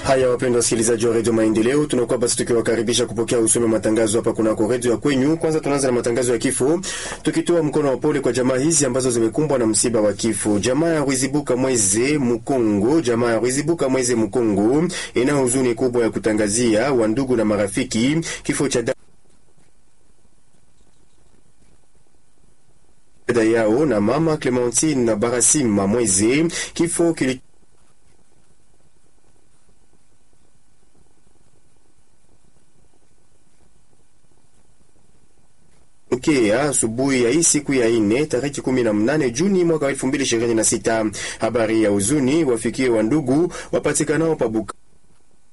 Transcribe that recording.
Haya, wapendwa wasikilizaji wa redio Maendeleo, tunakuwa basi tukiwakaribisha kupokea usome matangazo hapa kunako redio ya kwenyu. Kwanza tunaanza na matangazo ya kifo, tukitoa mkono wa pole kwa jamaa hizi ambazo zimekumbwa na msiba wa kifo. Jamaa ya Rwizibuka Mweze Mkongo, jamaa ya Rwizibuka Mweze Mkongo ina huzuni kubwa ya kutangazia wandugu na marafiki kifo cha dada yao na mama Clementine na Barasima Mweze, kifo kili tokea asubuhi ya hii siku ya ine tarehe kumi na mnane Juni mwaka elfu mbili ishirini na sita. Habari ya huzuni wafikie wandugu wapatikanao pabuka